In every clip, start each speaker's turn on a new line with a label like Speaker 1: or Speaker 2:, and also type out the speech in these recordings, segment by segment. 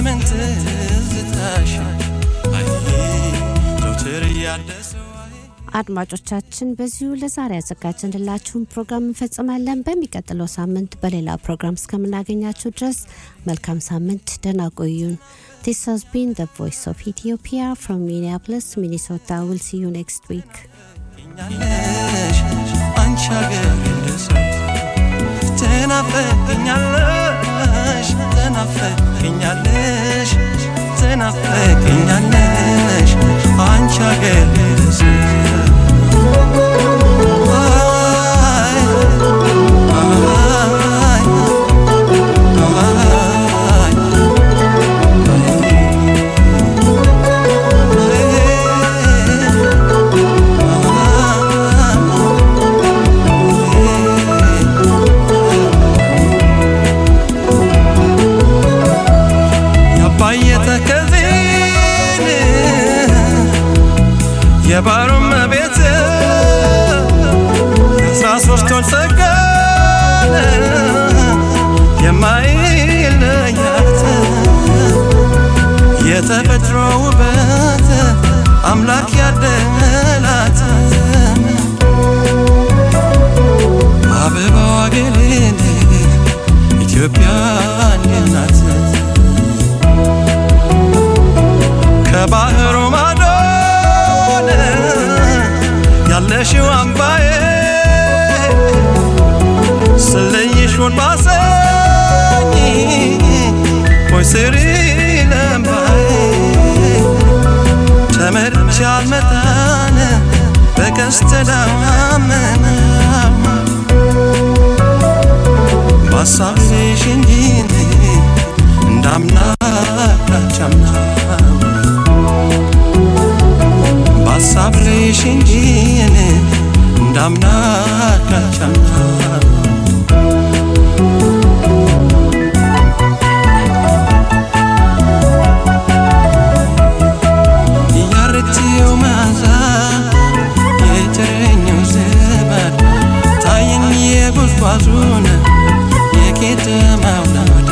Speaker 1: ዘመን ትዝታሽ አይ ዘውትር እያደሰው
Speaker 2: አድማጮቻችን በዚሁ ለዛሬ ያዘጋጀንላችሁን ፕሮግራም እንፈጽማለን። በሚቀጥለው ሳምንት በሌላ ፕሮግራም እስከምናገኛችሁ ድረስ መልካም ሳምንት፣ ደህና ቆዩን። This has been the voice of Ethiopia from Minneapolis, Minnesota. We'll see you next week.
Speaker 1: ትገኛለሽ አንቺ ሀገር እንደሰው ትናፈቅኛለሽ ትናፈቅኛለሽ ትናፈቅኛለሽ አንቺ ሀገር እንደሰው አይ አይ አይ ያባየ ተከዜን የባሮም ቤት የአስራ ሶስት ወር ጸጋን የማይለያት የተፈጥሮ ውበት አምላክ ያደላት አበባዋ ገሌን ኢትዮጵያ ናት። ከባህሩ ማዶ ያለሽው አምባዬ ስለይሽ ውል ባሰኝ ወይ ስሪ ለምባዬ ተመርቼ አልመጣን በቀስተ ደመና ባሳብሽ እንጂ እንዳምና ካቻምና ባሳብሽ እንጂ እንዳምና ካቻምና ያረትየው መዓዛ የቸረኛው ዘመድ ታየኝ የጉዝጓዙን የቄጠማው ናድ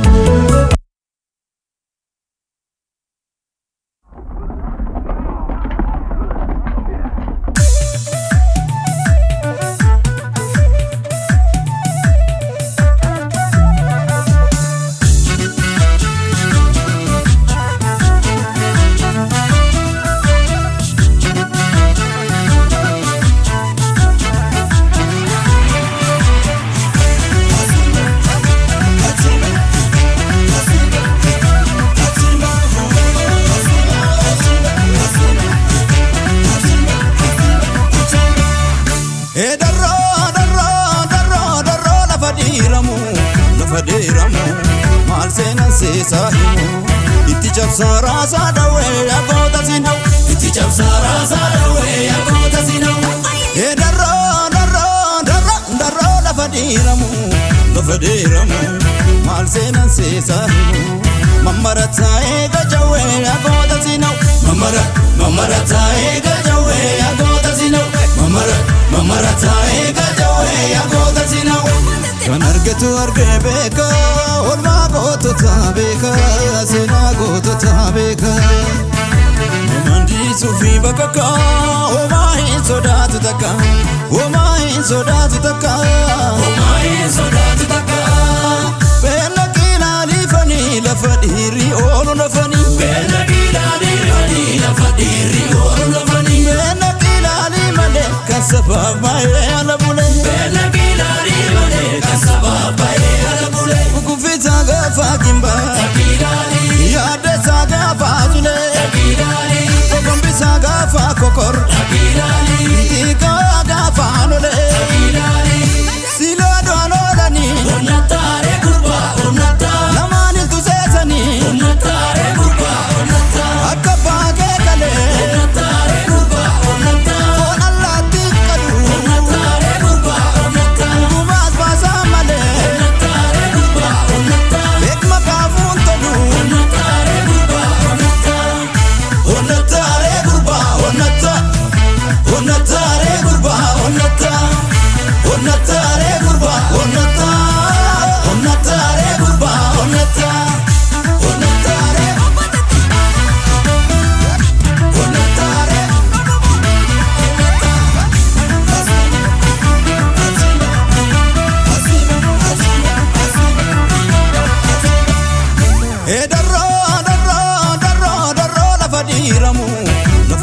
Speaker 3: Ee darroo darroo darroo darroo lafa dhiiramu lafa dhiiramu maal seenan seesaa himu itti cabsaa raasaa dhawee yagoota sinau itti cabsaa raasaa dhawee yagoota sinau Ee darroo darroo darroo darroo lafa dhiiramu lafa dhiiramu maal seenan seesaa himu mammarataa eega jawee yagoota sinau mammara mammarataa eega jawee yagoota sinau mammara mammarataa eega jawee yagoota sinau kan argetu argee beeka olmaa gootota beeka seenaa gootota beeka Mandiisuu fi bakka homaa hin sodaatu takka homaa hin sodaatu takka homaa hin sodaatu takka beela qilaalifanii lafa dhiirri oolu lafanii beela qilaalifanii lafa dhiirri oolu lafanii beela qilaalii malee kan sabaaf baay'ee ala bulee beela qilaalii malee kan sabaaf baay'ee ala bulee kukufiisa gaafa kimba yaaddeessa gaafa zulee kokombisa gaafa kokor dhiigaa gaafa lolee silaa dwaan oolanii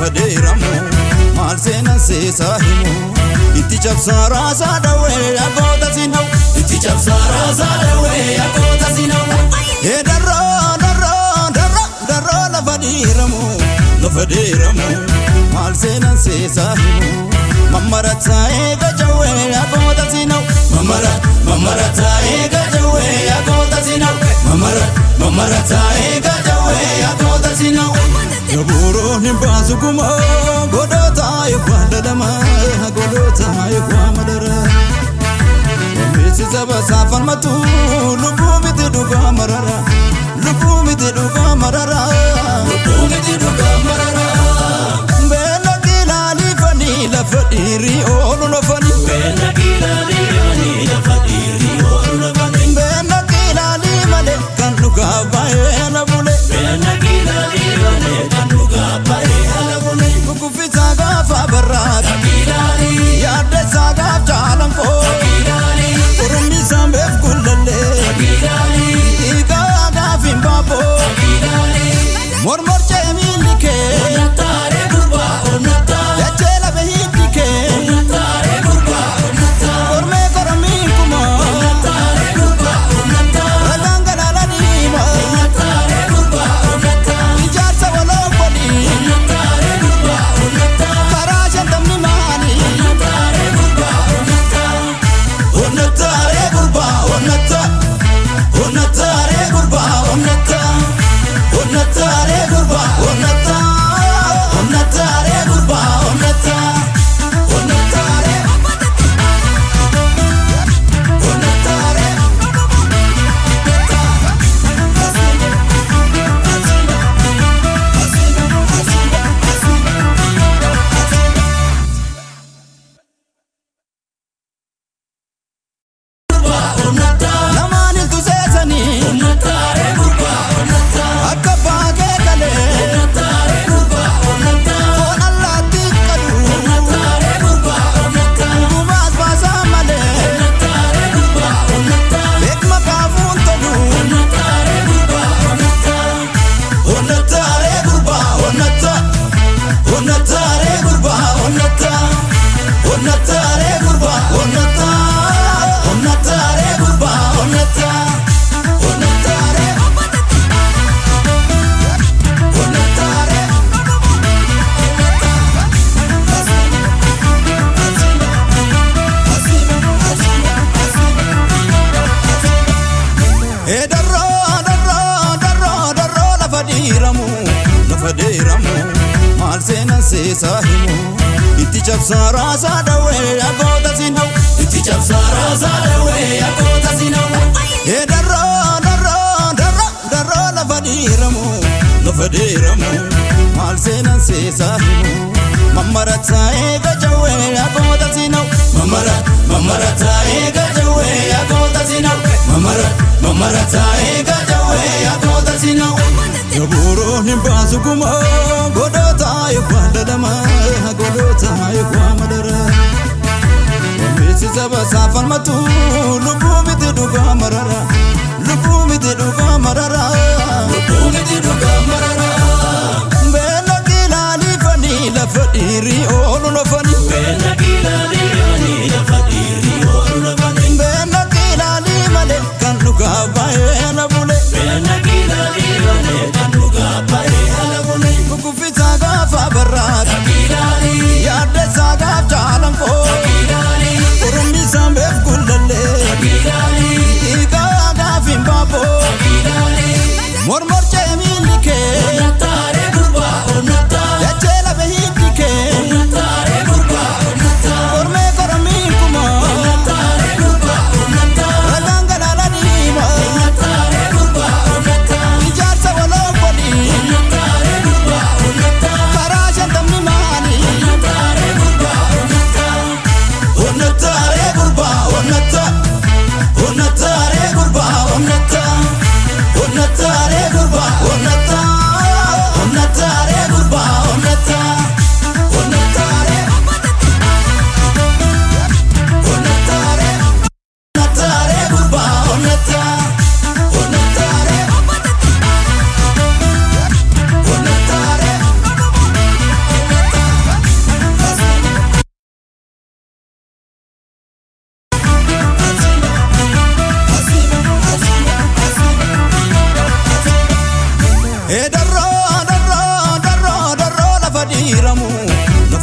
Speaker 3: lafa deeramu maal seenan seesaa himu itti cabsaa raasaa dhawee yagoota sinau itti cabsaa raasaa dhawee yagoota sinau ee darroo darroo darroo darroo lafa deeramu lafa deeramu maal seenan seesaa himu mammarataa eega jawee yagoota sinau mamara mamarataa eega jawee yagoota sinau mamara mamarataa eega jawee yagoota sinau Yaburoon hin baasu kuma godhoota eebbaa dadhama godhoota eebbaa madara. Beeksisa basaa falmatu lubbuu miti dhugaa marara lubbuu miti dhugaa marara lubbuu miti dhugaa marara. Beela kilaalii fanii lafa dhiirii oolu lafanii. Beela kilaalii fanii lafa dhiirii oolu lafanii. Beela kilaalii malee kan dhugaa baay'ee na bule. Beela kilaalii malee kan dhugaa baay'ee na bule. Kukuffisa gaafa barraata. Yaadde isaa gaaf jaalan koo. Oromii saambeef gullallee. Dhiigaa gaaf hin baaboo. Mormor cee miilli kee. Dachee lafa hiddi kee. Kormee koromii kuma. Ragaan galaana diima. Ijaarsa waloo godhi. Karaa shantamni maali. Onnattaaree gurbaa onnatta. Onnattaaree gurbaa onnatta. Onnattaaree gurbaa onnatta. Onnattaaree gurbaa onnatta. Onnattaaree. Onnattaaree. Lamaan iltu seesanii. Akka baakee galee. Foon allaattii qalu. Gubaas baasaa malee. Beekma kaafuun tolu. Onnattaaree gurbaa onnatta. Onnattaaree gurbaa onnatta. Onnattaaree gurbaa onnatta. Onnattaaree gurbaa onnatta. Onnattaaree. Onnattaaree. Ee darroo darroo darroo darroo lafa dhiiramu lafa deeramu maal seenan seesaa himu itti cabsaa raasaa dhawee yagoota sinau itti cabsaa raasaa dhawee yagoota sinau ee darroo darroo darroo darroo lafa dhiiramu lafa deeramu maal seenan seesaa himu mammarataa eega jawee yagoota sinau mamara mamarataa eega jawee yagoota sinau mamara mamarataa eega jawee yagoota sinau Yaburoon hin baasu kuma godhoota eebbaa dadhama godhoota eebbaa madara. Beeksisa basaa falmatu lubbuu miti dhugaa marara lubbuu miti dhugaa marara lubbuu miti dhugaa marara. Beela kilaalii fanii lafa dhiirii oolu lafanii. Beela kilaalii malee kan dhugaa baay'ee na bule. Kukuffisa gaafa barraata. Yaadde isaa gaaf jaalan koo. Oromii saambeef gullallee. Dhiigaa gaaf hin baaboo.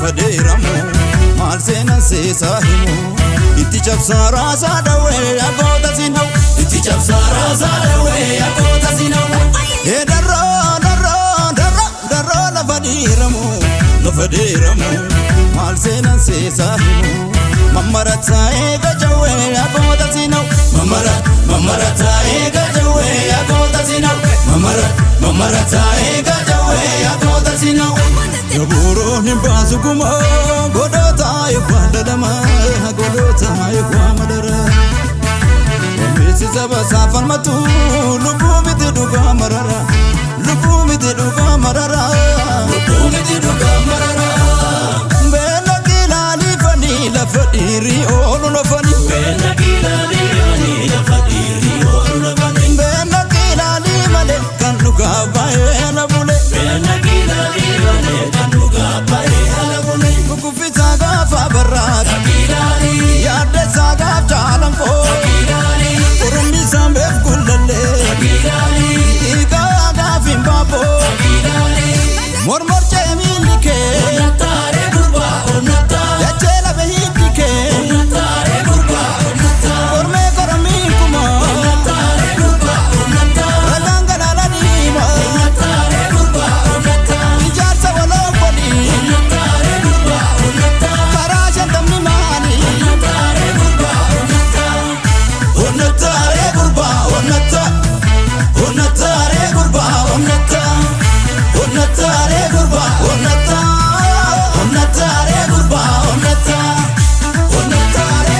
Speaker 3: lafa dheeramu maal seenan seesaa himu itti cabsaa raasaa dhawee yagoota sinau itti cabsaa raasaa dhawee yagoota sinau ee darroo darroo darroo darroo lafa dheeramu lafa dheeramu maal seenan seesaa himu mamarataa eega jawee yagoota sinau mamara mamarataa eega jawee yagoota sinau mamara mamarataa eega jawee yagoota sinau Gabuuroon hin baasu kuma godhoota eekwaa dadhama godhoota eekwaa madara. Omeessi saba saafalmatu lubbuu miti dhugaa marara lubbuu miti dhugaa marara. Lubbuu miti dhugaa marara. Beela kilaalii fanii lafa dhiirii oolu lafanii. Beela kilaalii fanii lafa dhiirii oolu lafanii. Beela kilaalii malee kan dhugaa baay'ee na bule. Beela kilaalii malee kan dhugaa baay'ee na bule. Kukufisaa gaafa barraata. Kilaalii. Yaadda isaa gaaf jaalan koo. Kilaalii. Oromii saambeef gullallee. Kilaalii. Dhiigaa gaaf hin baaboo. Kilaalii. Mormor cee miilli kee. Onnattaare gurbaa onnattaa. Dachee lafa hiddi kee. Onnattaare gurbaa onnattaa. Kormee koromii kumoo. Onnattaare gurbaa onnattaa. Ragaan galaala diimaa. Onnattaare gurbaa onnattaa. Ijaarsa waloo godhii. Onnattaare gurbaa onnattaa. Karaa shantamni maali. Onnattaare gurbaa onnattaa. Onnattaare gurbaa onnattaa. Onnattaare gurbaa onnattaa. Onnattaare gurbaa onnattaa. Onnattaare gurbaa onnattaa. Onnattaare.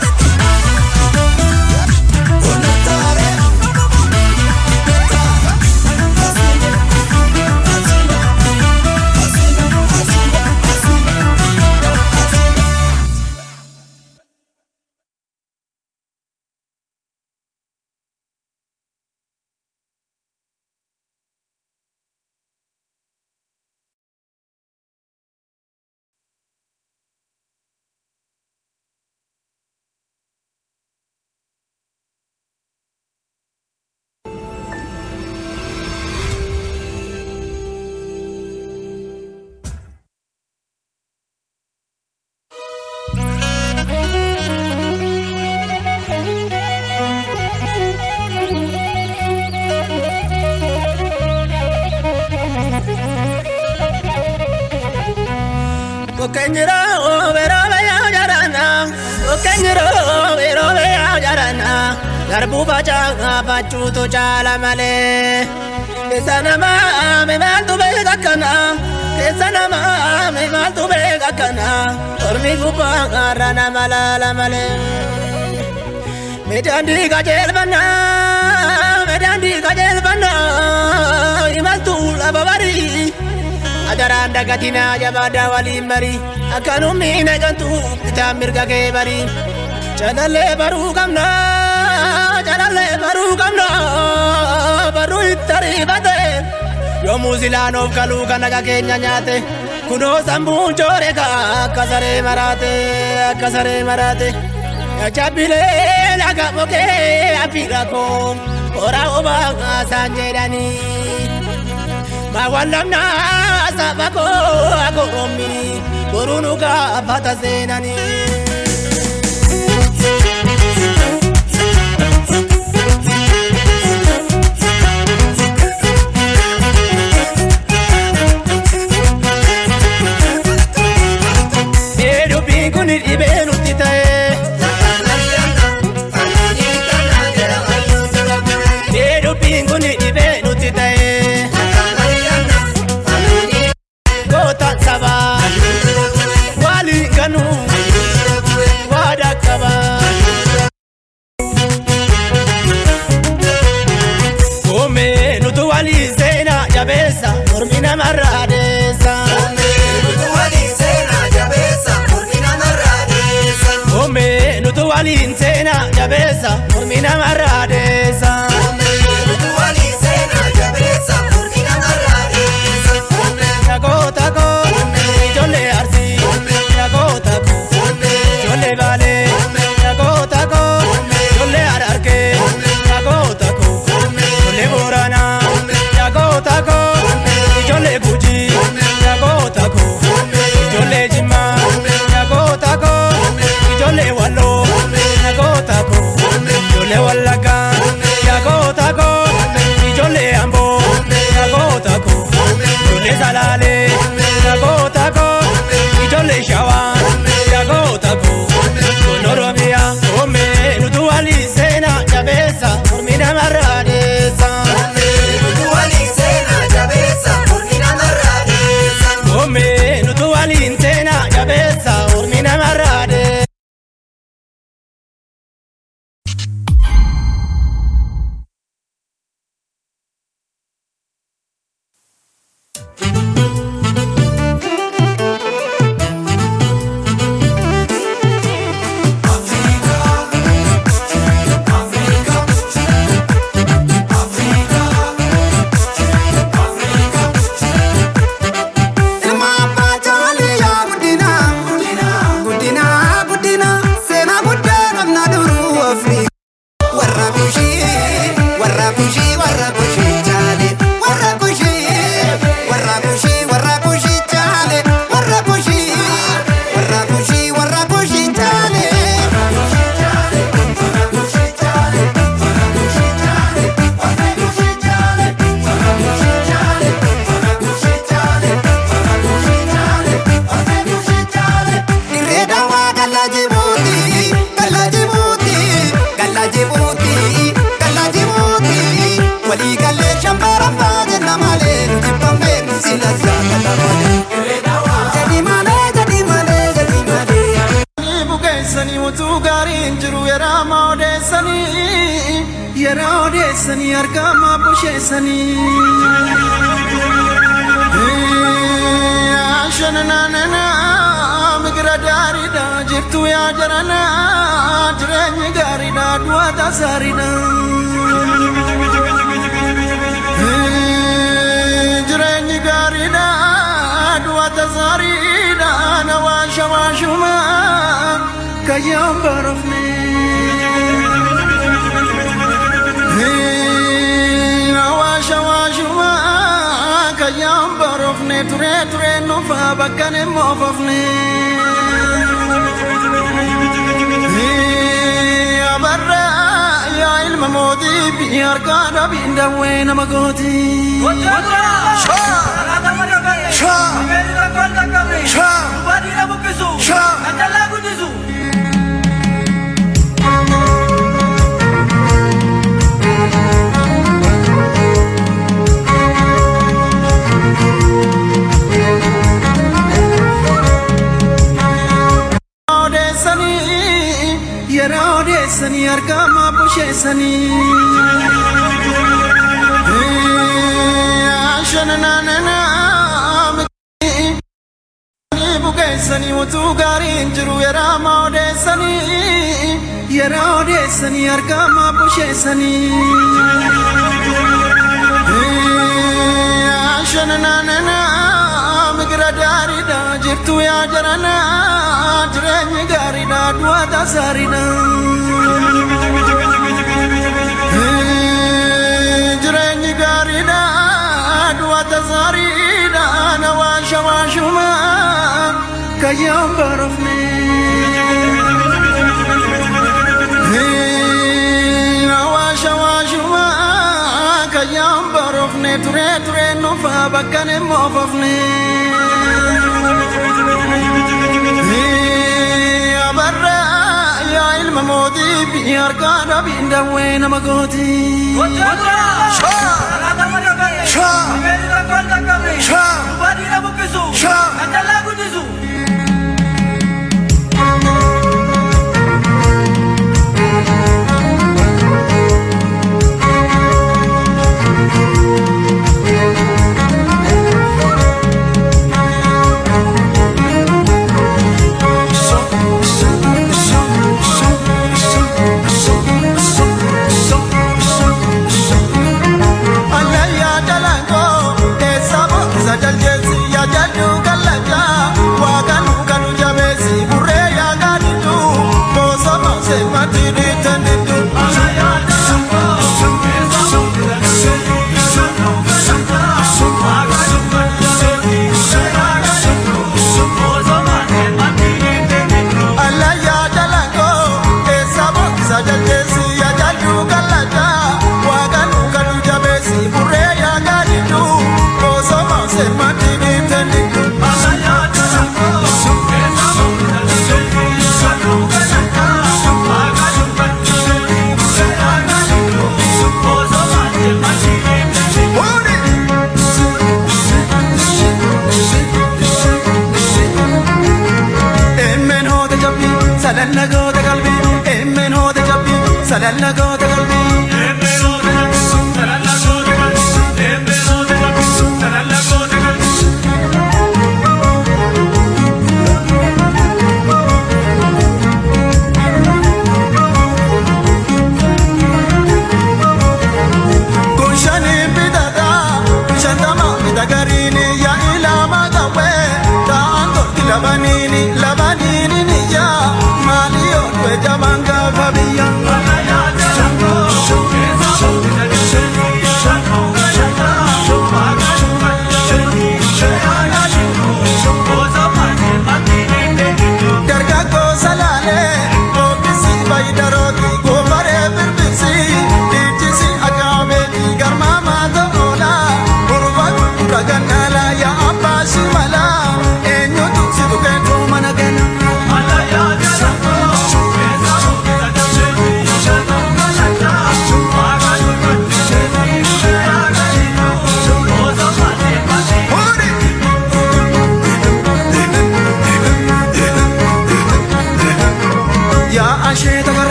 Speaker 3: Onnattaare.
Speaker 4: Okenjiro bero beya jarana Okenjiro bero beya jarana Garbu baca bacu tu cala male Kesa nama me maltu be kakana Kesa nama me maltu be kakana Ormi gupa garana malala male Medandi kajel bana Medandi kajel bana Imaltu lababari adaraan dagatina jabaada waliin bari akkanumni naqantu bitaa mirga kee bari calallee baruu qabna calallee baruu qabna baruu itti ariifate yommuu silaanoof kaluu kan naga keenya nyaate kunoo sammuun joore ka akka saree maraate akka saree maraate jabbilee laga mokee afiira koo horaa obaa isaan jedhanii Mawallamna sabako akoromi borunuka fata senani Edu pinguni ibenu titae Edu pinguni ibenu titae Gota saba Wali kanu Wada kaba Ome nutu wali sena jabesa Normina marradesa Ome nutu wali sena jabesa Normina marradesa Tako tako Ijolle arsi Tako tako Ijolle baale Tako tako Ijolle ararke Tako tako Ijolle boorana Tako tako Ijolle guji Tako tako Ijolle jimma
Speaker 5: odeessanii argamaa busheessanii. Shananana migira gaariidha jirtu yaa jarana jireenyi gaariidha du'a tasaariidha. Jireenyi gaariidha du'a tasaariidha na waasha waashuma kayyaan barofne. Waasha waashuma kayyaan barofne ture ture nufa bakka ne moofofne. Abarra yaa ilma mootii fi harkaa dhabiin dawwee nama gooti. Odeessanii yeroo odeessanii argamaa busheessanii. Shananana bukeessanii utuu gaariin jiru yeroo odeessanii yeroo odeessanii argamaa busheessanii. Shananana migira gaariidha jirtu yaa jarana jireenyi gaariidha du'a tasaariidha. Jireenyi gaariidha du'a tasaariidha na waasha waashuma kayyaan barofne. Waasha waashuma kayyaan barofne ture ture nufa bakka ne moofofne. Abarra yaa ilma mootii fi harkaa dhabiin dawwee nama gooti.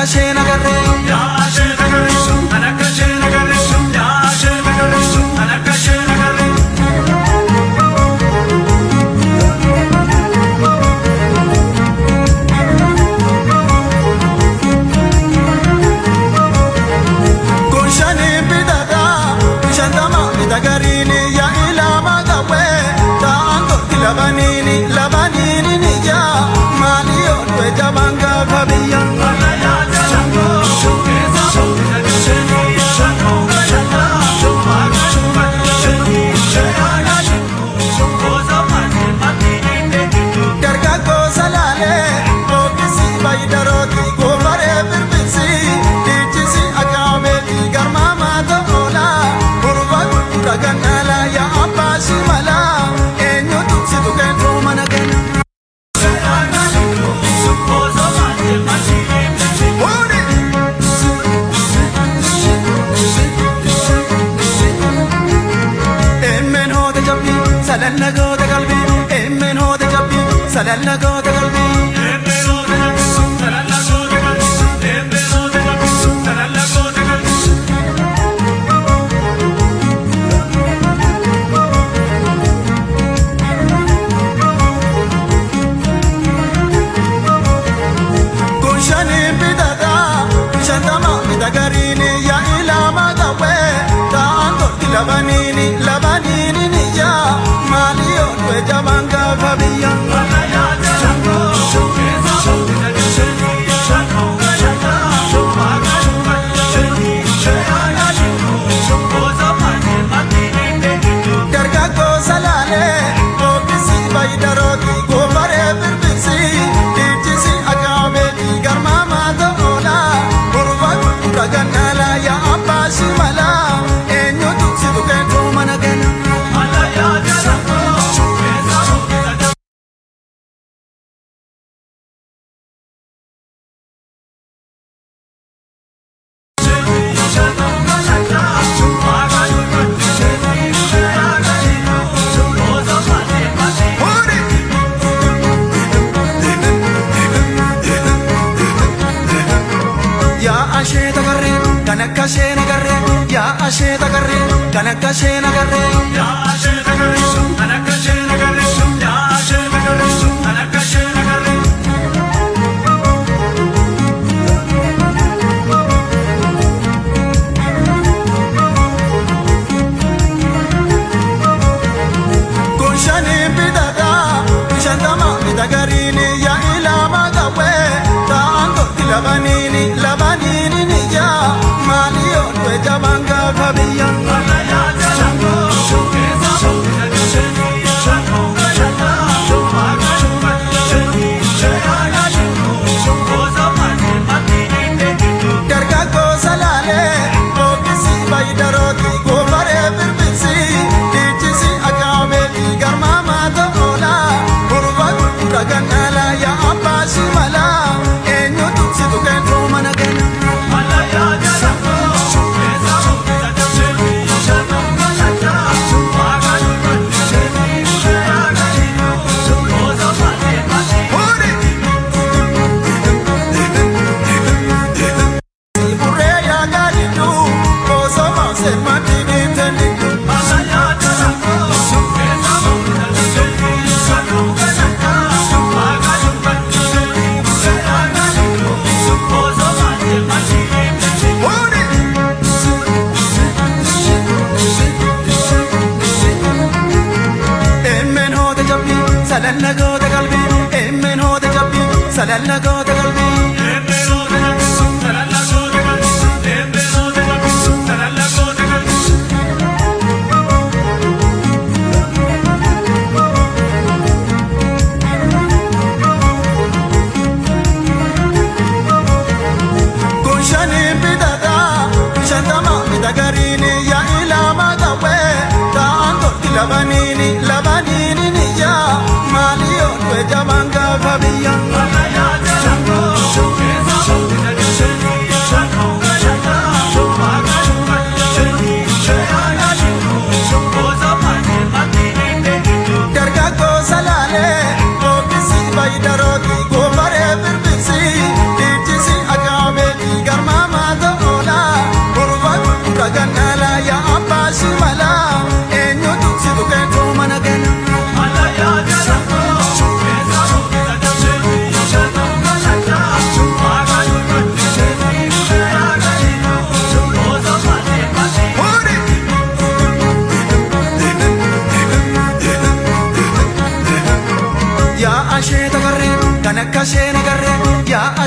Speaker 5: isheen agarree. Kun shanii bitata shantama bitagariini yaa ilama qabe ta'an gooti labaniini labaniini ni jaa maali yoo du'e jabaan gaafa biyya. Dargaggoo salaalee bookisi bayidarooti goofaree birbirsi dhiichisi akaabeeti garmaamaa ta'oola urba gurgura gannaala yaa abbaa shimala eenyutu si tuqeetu mana kenna. Fuudhi! Emmeen hoote jabbii salanna goota qalbii emmeen hoote jabbii salanna goota qalbii. Kun shanii bitata shantama bitagariini yaa ilama qabe ta'an gooti labaniini labaniini ni jaa maali yoo du'e jabaan gaafa biyya. Dargaggoo salaalee bookisi bayidarooti goofaree birbirsi dhiichisi akaabeeti garmaamaa ta'oola urba gurgura gannaala yaa abbaa shimala eenyutu si tuqeetu mana kenna. Fuudhi! Yaa ashee tagarree kan akka ishee nagarree yaa ashee tagarree kan akka ishee nagarree. Kun shanii bitata shantama bitagariini yaa ilama qabe ta'an gooti labaniini labaniini ni jaa maali yoo du'e jabaan gaafa biyya.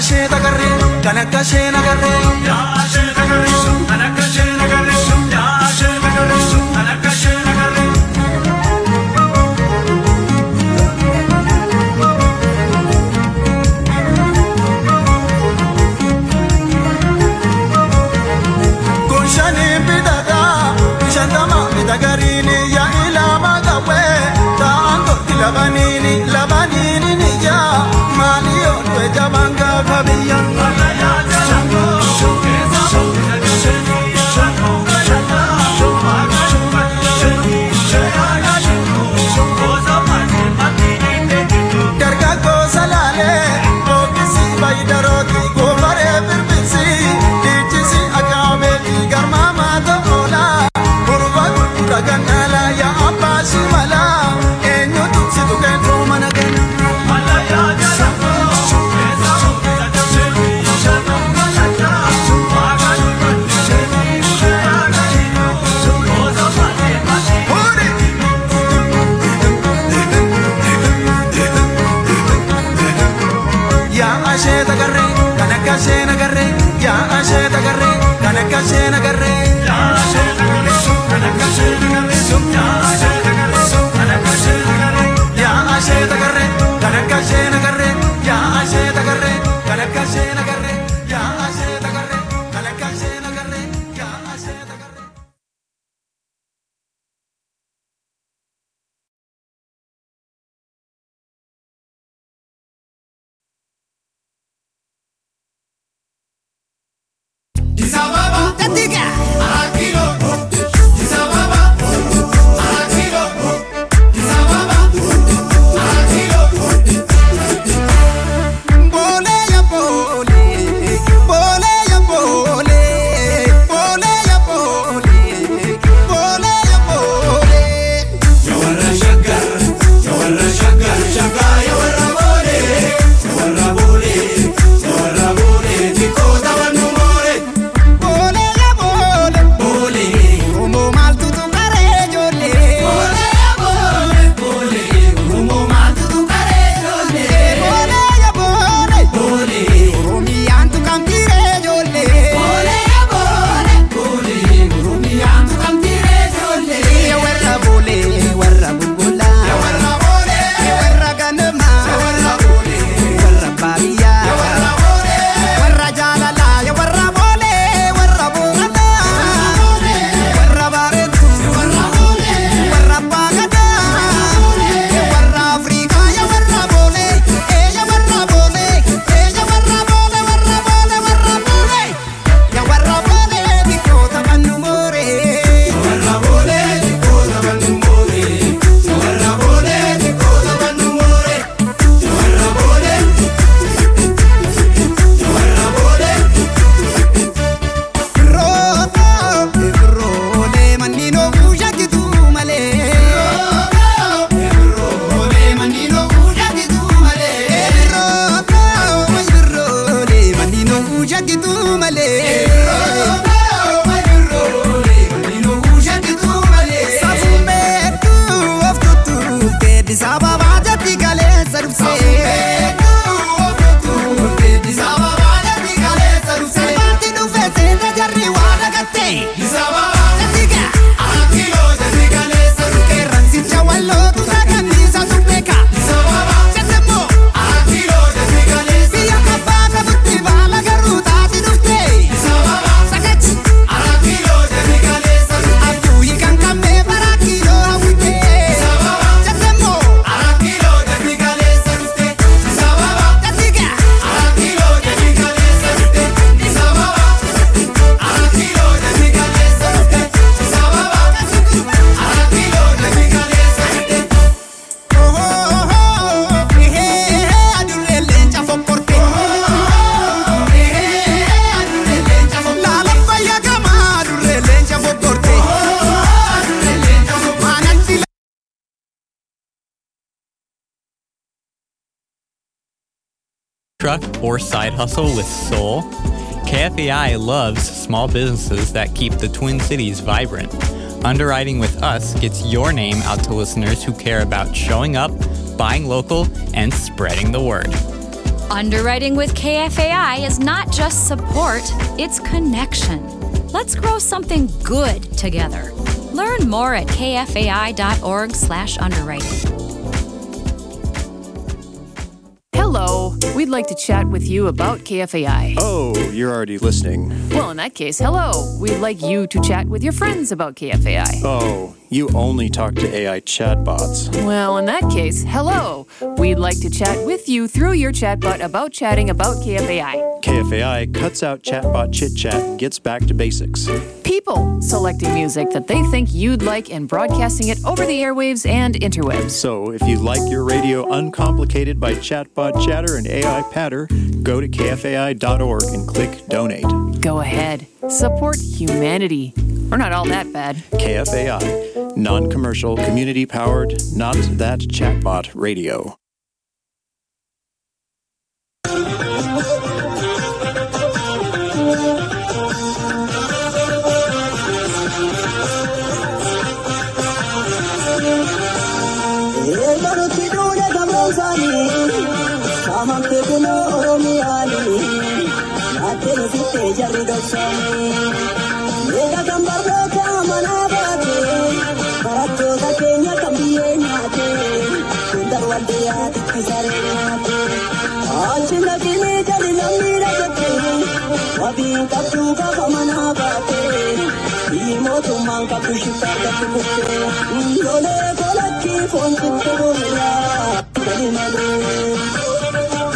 Speaker 5: ashee tagarree kan akka ashee nagarree. Yaa ashee tagarree kan akka ashee nagarree. Yaa ashee tagarree kan akka ashee nagarree. Kushanii bidada shantama bitagariini yaa ilama gawe ta'an tokki labaniini labaniini ni yaa maali yoo du'e jabaan gaafa biyya. Dargaggoo salaalee boqqisi bayidarooti goofaree birbisi dhiichisi akaabeeti garmaamaa ta'oola gurba gurgura gannaala yaa abbaa shimala eenyutu si tuqeetu mana kenna. yaa ashee tagarree kan akka ashee nagarree yaa ashee tagarree kan akka ashee nagarree. Yaa ashee tagarree kan akka ashee nagarree. Yaa ashee tagarree kan akka ashee nagarree. Yaa ashee tagarree kan akka ashee nagarree. Yaa ashee tagarree kan akka ashee nagarree. Yaa ashee tagarree kan akka ashee nagarree. Yaa ashee tagarree. Bole ya bole, bole ya bole, bole ya bole, bole ya bole.
Speaker 3: Yawarra shaggar, yawarra shaggar, shaggaa yawarra boole, yawarra boole, yawarra boole, xiqqoo taphannu moore.
Speaker 5: Bole ya bole,
Speaker 3: Boole,
Speaker 5: oromoo maaltu tuqaree ijoollee.
Speaker 3: boole ya boole, boole, Oromoo maaltu tuqaree ijoollee.
Speaker 5: Bole ya bole,
Speaker 3: Boole,
Speaker 5: oromiyaan tuqamtiiree ijoollee.
Speaker 3: boole ya boole, boole, Oromiyaan tuqamtiiree ijoollee.
Speaker 5: Ya warra bole, warra bulbulaa.
Speaker 3: Yawarra boole,
Speaker 5: Ya warra ganamaa.
Speaker 3: yawarra boole,
Speaker 5: Warra baadiyyaa.
Speaker 3: yawarra boole,
Speaker 5: warra jaalalaa ya warra boolee warra booranaa warra baareetu
Speaker 3: yawarra boole,
Speaker 5: warra baagadaa ya warra afriikaa ya warra boolee ee ya warra boolee ee ya warra boolee warra boolee warra boolee ya warra boolee xiqqoo taphannu mooree.
Speaker 3: yawarra boole, xiqqoo taphannu moore. Yawarra boole, xiqqoo taphannu moore. Yawarra boole, yawarra boole.
Speaker 5: Birroota birroolee manneen oofuu shakkitu malee.
Speaker 3: Birroolee manneen oofuu shakkitu malee.
Speaker 5: Birroota birroolee manneen oofuu shakkitu malee.
Speaker 3: Birroolee manneen oofuu shakkitu malee.
Speaker 5: Safuun beektuu of tuttuuftee Addis Ababaa jatti kaleessa dhufsee.
Speaker 3: Addis Ababaa jatti kaleessa dhufsee.
Speaker 5: Salphaatti dhufee seena jarri waa dhagattee.
Speaker 3: Addis Ababaa
Speaker 5: Jatti gaa
Speaker 3: akkiloo jatti kaleessa dhufsee.
Speaker 5: qeerransicha wallootu saganniisa tuqeeka.
Speaker 3: Addis Ababaa
Speaker 5: Jatti immoo
Speaker 3: akkiloo jatti kaleessa
Speaker 5: biyya kabbaa qabutti baala garuu taati dhuftee.
Speaker 3: Addis Ababaa
Speaker 5: Sagachi
Speaker 3: akkiloo jatti kaleessa dhufsee.
Speaker 5: abjuu hiikan qabnee bara kiiloo hawwitee. Jatti immoo
Speaker 3: Akkiloo jatti kaleessa dhufsee. Addis Ababaa
Speaker 5: jatti gaa
Speaker 3: akkiloo jatti kaleessa dhufsee. Addis Ababaa akkiloo jatti kaleessa dhufsee. Addis Ababaa akkiloo jatti kaleessa dhufsee.
Speaker 6: truck or side hustle with soul? KFAI loves small businesses that keep the Twin Cities vibrant. Underwriting with us gets your name out to listeners who care about showing up, buying local, and spreading the word.
Speaker 7: Underwriting with KFAI is not just support, it's connection. Let's grow something good together. Learn more at kfai.org/underwriting.
Speaker 8: Hello. We'd like to chat with you about KFAI.
Speaker 9: Oh, you're already listening.
Speaker 8: Well, in that case, hello. We'd like you to chat with your friends about KFAI.
Speaker 9: Oh, you only talk to AI chatbots.
Speaker 8: Well, in that case, hello. We'd like to chat with you through your chatbot about chatting about KFAI.
Speaker 9: KFAI cuts out chatbot chit chat and gets back to basics.
Speaker 8: People selecting music that they think you'd like and broadcasting it over the airwaves and interwebs.
Speaker 9: So, if you like your radio uncomplicated by chatbot chatter and AI patter, go to kfai.org and click donate.
Speaker 8: Go ahead. Support humanity. We're not all that bad.
Speaker 9: KFAI, non commercial, community powered, not that chatbot radio.
Speaker 10: Eegalutti duudhe gabromsaanii saamamte kunoo oromiyaanii naattee sittee jarri dhoksaanii eega kan barnoota manaa baate barattoota keenya kan biyyee nyaate hundar waldiyaatitti saree nyaate achi naqinii jali namni dhagette wabii qabduu gaafa manaa baate biyyi mootummaan qabdu shiftaa qabdu kutte lolee kolakki foon sitti gurraa gadi malee.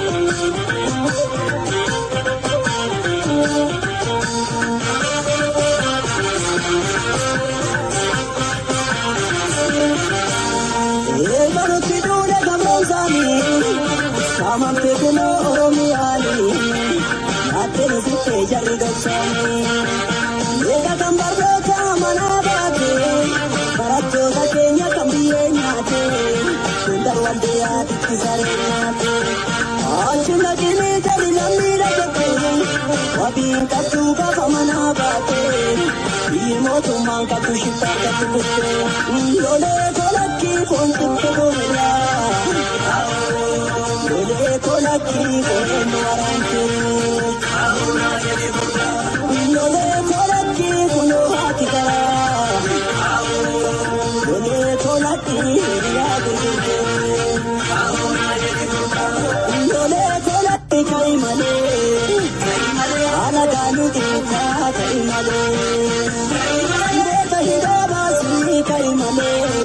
Speaker 10: Eegalutti duudhe gabromsaanii saamamte kunoo oromiyaanii naattee sittee jarri dhoksaanii eega kan barnoota manaa baate barattoota keenya kan biyyee nyaate hundar waldiyaatitti saree nyaate achi naqinii jali namni dhagette wabii qabduu gaafa manaa baate biyyi mootummaan qabdu shiftaa qabdu kutte lolee kolakki foon sitti gurraa lolee kolakki foon waraante lolee kolakki kunoo haati garaa lolee kolakki hiriyaa gurgurte lolee kolakki ka'i malee haala gaaluu keessaa ka'i malee beeka hidhaa baasii ka'i malee.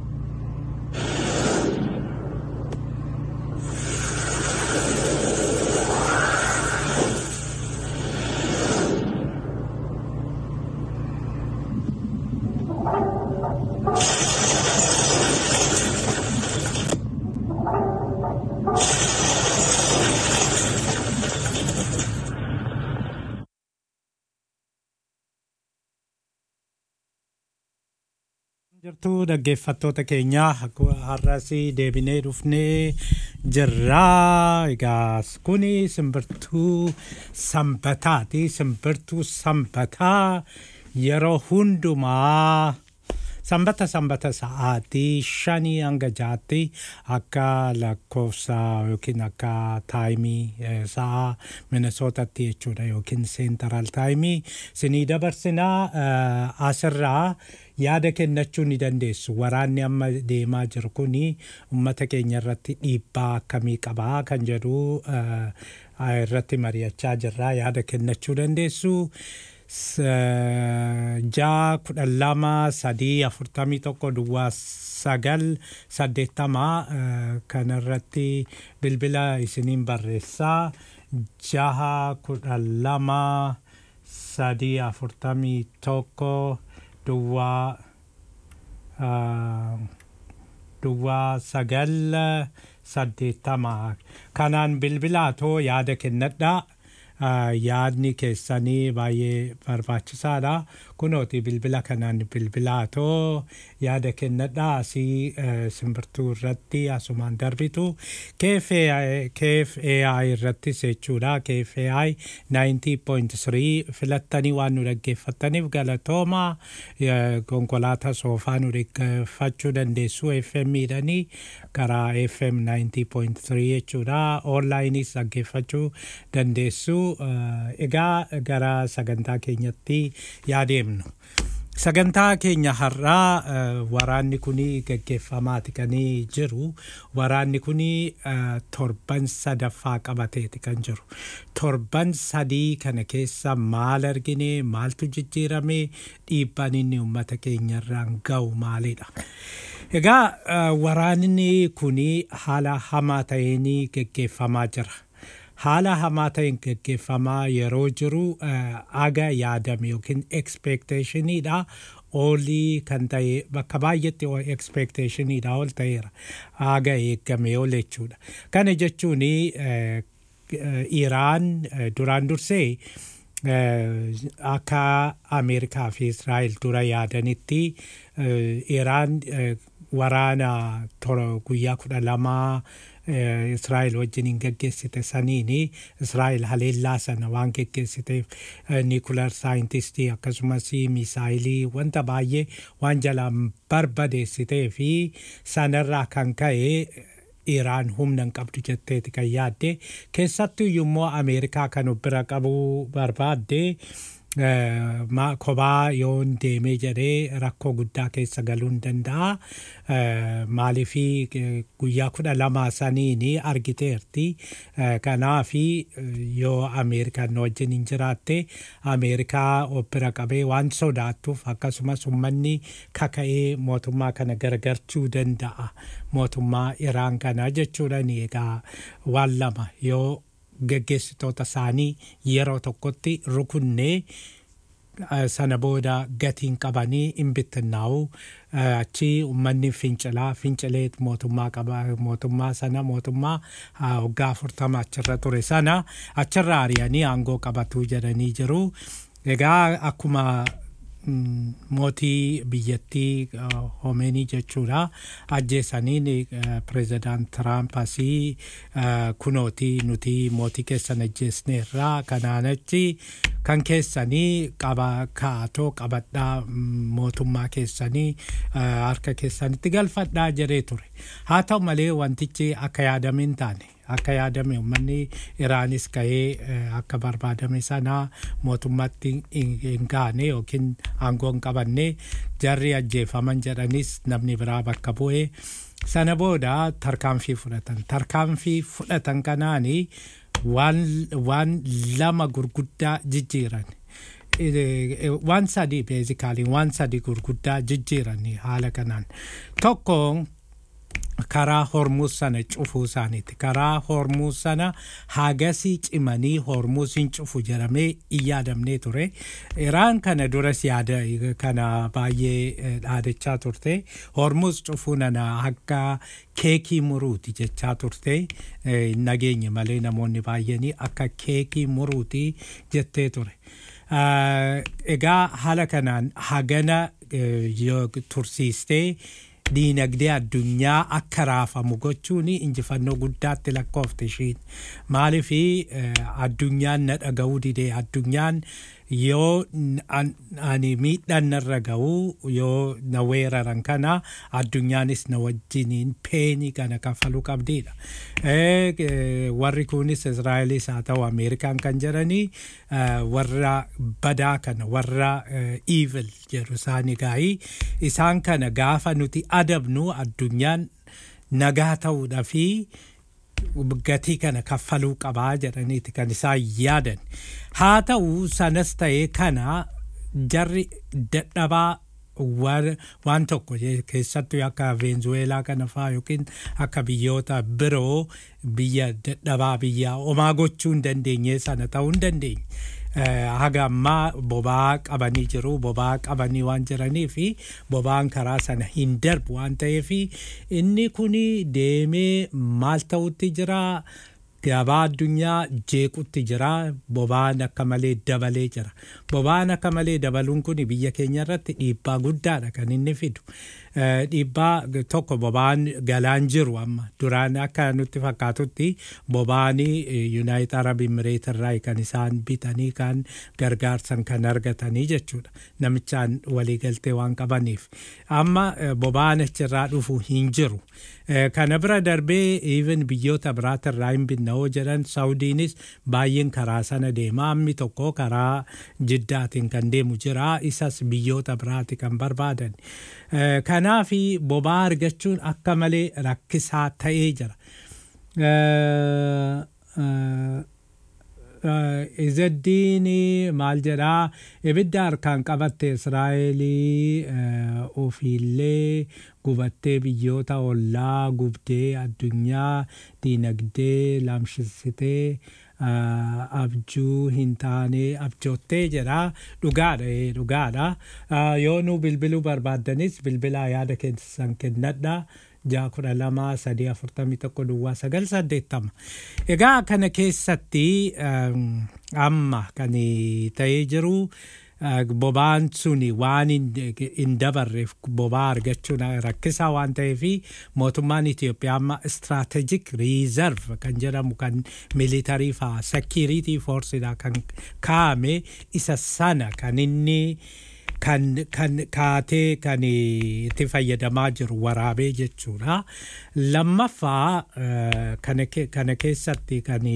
Speaker 11: jirtu dhaggeeffattoota keenya har'as deebinee dhufnee jirraa egaa kuni simbirtuu sanbataati simbirtuu sanbataa yeroo hundumaa sanbata sanbata sa'aatii shanii hanga jaatti akka lakkoofsa yookiin akka taayimii eh, sa'a minisootatti jechuudha yookiin seentaraal taayimii sinii dabarsinaa eh, asirraa yaada kennachuu ni dandeessu waraanni amma deemaa jiru kuni ummata keenya irratti dhiibbaa akkamii qabaa kan jedhu eh, irratti mari'achaa jirraa yaada kennachuu dandeessu. jaa kudhan lama sadii afurtamii tokko duwwaa sagal saddeettama kanarratti bilbila isiniin barreessaa jaha kudhan lama sadii afurtamii tokko duwwaa duwwaa sagal saddeettama kanaan bilbilaatoo yaada kennadhaa yaadni keessanii baay'ee barbaachisaadha. Kunooti bilbila kanaan bilbilaatoo yaada kennadhaa asii simbirtuu irratti asumaan darbitu KFAI irrattis jechuudha. KFAI 90.3 filattanii waan nu dhaggeeffattaniif galatooma konkolaataa soofaa nu dhaggeeffachuu dandeessu FM dhanii karaa FM 90.3 jechuudha. Onlaayinis dhaggeeffachuu dandeessu. Egaa gara sagantaa keenyatti yaadeemnu. Sagantaa keenya har'aa waraanni kun gaggeeffamaati kan jiru. Waraanni kun torban sadaffaa qabateeti kan jiru. Torban sadii kana keessa maal argine maaltu jijjiirame dhiibbaan inni uummata keenyarraan ga'u maalidha. Egaa waraanni kun haala hamaa ta'een gaggeeffamaa jira. haala hamaa ta'een gaggeeffamaa yeroo jiru aga yaadame yookiin expectationiidha olii kan ta'e bakka baay'eetti expectationiidha ol ta'eera aga eegame ol jechuudha kana jechuun iraan duraan dursee akka ameerikaa fi israa'el dura yaadanitti iraan waraana guyyaa kudha lamaa Israa'el wajjin hin geggeessite saniini Israa'el haleellaa sana waan geggeessiteef niikular saayintistii akkasumas misaayilii wanta baay'ee waan jalaan barbadeessitee fi sanarraa kan ka'e Iraan humna hin qabdu jetteeti kan yaadde keessattuu immoo Ameerikaa kan of bira qabuu barbaadde kophaa yoon deemee jedhee rakkoo guddaa keessa galuu hin danda'a. Maaliifi guyyaa kudha lama saniin argiteerti. Kanaafi yoo Ameerikaan wajjin hin jiraatte Ameerikaa of bira qabee waan sodaattuuf akkasumas uummanni kaka'ee mootummaa kana gargarchuu danda'a. Mootummaa Iraan kana jechuudha egaa waan lama yoo geggeessitoota isaanii yeroo tokkotti rukunnee sana booda gatiin qabanii hin bittinnaa'u achi uummanni fincilaa fincilee mootummaa qaba mootummaa sana mootummaa waggaa afurtama achirra ture sana achirra ari'anii aangoo qabatu jedhanii jiru. Egaa akkuma mootii biyyattii homeenii jechuudha ajjeesaniin pireezidaant tiraamp asii kunooti nuti mootii keessan ajjeesneerraa kanaan achi kan keessanii qaba kaatoo qabadhaa mootummaa keessanii harka keessanitti galfadhaa jedhee ture haa ta'u malee wantichi akka yaadame hin taane akka yaadame uummanni iraanis ka'ee akka barbaadame sana mootummaatti hin gaane yookiin aangoo hin qabanne jarri ajjeefaman jedhanis namni biraa bakka bu'ee sana booda tarkaanfii fudhatan tarkaanfii fudhatan kanaani waan lama gurguddaa jijjiiran. waan sadii beezikaalii waan sadii gurguddaa jijjiiran haala kanaan tokko karaa hormuus sana cufuu isaaniiti karaa hormuus sana hagasii cimanii hormuusiin cufu jedhamee hin yaadamnee ture iraan kana duras yaada kana baay'ee dhaadachaa turte hormuus cufuu nana akka keekii muruuti jechaa turte nageenye malee namoonni baay'anii akka keekii muruuti jettee ture. Egaa haala kanaan hagana tursiistee diinagdee addunyaa akka raafamu gochuun injifannoo guddaatti lakkoofte ishiin maaliif addunyaan na dhaga'uu didee addunyaan yoo ani miidhaan narra ga'u yoo na weeraran kana addunyaanis na wajjiniin peenii kana kaffaluu qabdiidha. Warri kunis Israa'elis haa ta'u Ameerikaan kan jedhanii warra badaa kana warra evil jedhu isaanii gaa'ii isaan kana gaafa nuti adabnu addunyaan nagaa ta'uudha fi gatii kana kaffaluu qabaa jedhaniiti kan isaan yaadan haa ta'u sanas ta'ee kana jarri dadhabaa waan tokko keessattuu akka veenzuweelaa kana faa yookiin akka biyyoota biroo biyya dadhabaa biyya homaa gochuu hin dandeenye sana ta'uu hin dandeenye. haga ammaa boba'aa qabanii jiru boba'aa qabanii waan jiranii fi boba'aan karaa sana hin darbu waan ta'eef inni kun deemee maal ta'utti jira gabaa addunyaa jeequtti jira boba'aan akka malee dabalee jira boba'aan akka malee dabaluun kun biyya keenya irratti dhiibbaa guddaadha kan inni fidu Eh, dhiibbaa tokko boba'aan galaan jiru amma duraan akka nutti fakkaatutti boba'anii yuunaayit arab imireet irraa kan isaan bitanii kan gargaarsan kan argatanii jechuudha namichaan waliigaltee waan qabaniif amma eh, boba'aan achirraa dhufu hin jiru Eh, kana bira darbee even biyyoota biraati irraa hin binna'oo jedhan saawudiinis baay'een karaa sana deema ammi tokko karaa jiddaatiin kan deemu jira isas biyyoota biraati kan barbaadan Eh, kanaafi boba'aa argachuun akka malee rakkisaa ta'ee jira Eh, eh, eh, izaddiin maal jedhaa ibidda harkaan qabatte israa'elii eh, ofiillee gubattee biyyoota ollaa gubdee addunyaa diinagdee lamshisitee ah, abjuu hin taane abjoottee jedha dhugaadha eh, dhugaadha Ah, yoo nu bilbiluu barbaaddanis bilbilaa yaada keessan kennadha ja'a kudha lama sadii afurtamii tokko duwwaa sagal saddeettama egaa kana keessatti um, amma kan ta'ee jiru uh, boba'aan suni waan hin hin dabarreef boba'aa argachuun rakkisaa waan ta'eef mootummaan Itoophiyaa amma strategic reserve kan jedhamu kan militarii faa security forceidha kan kaa'ame isa sana kan inni kan kan kaatee kan itti fayyadamaa jiru waraabee jechuudha. Lammaffaa eh, kana ke- kana keessatti kan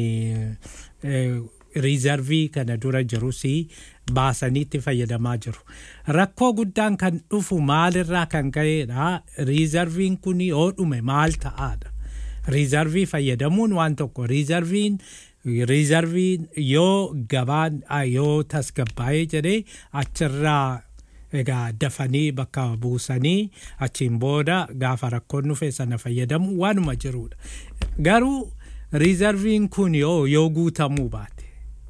Speaker 11: riizarvii kana dura jirus baasanii itti fayyadamaa jiru. Rakkoo guddaan kan dhufu maalirraa kan ka'edha. Riizarviin kun yoo dhume maal ta'aadha. Riizarvii fayyadamuun waan tokko riizarviin riizarviin yoo gabaan ah, yoo tasgabbaa'ee jedhee achirraa egaa dafanii bakka buusanii achiin booda gaafa rakkoon dhufe sana fayyadamu waanuma jirudha. Garuu riizarviin kun yoo yoo guutamuu baate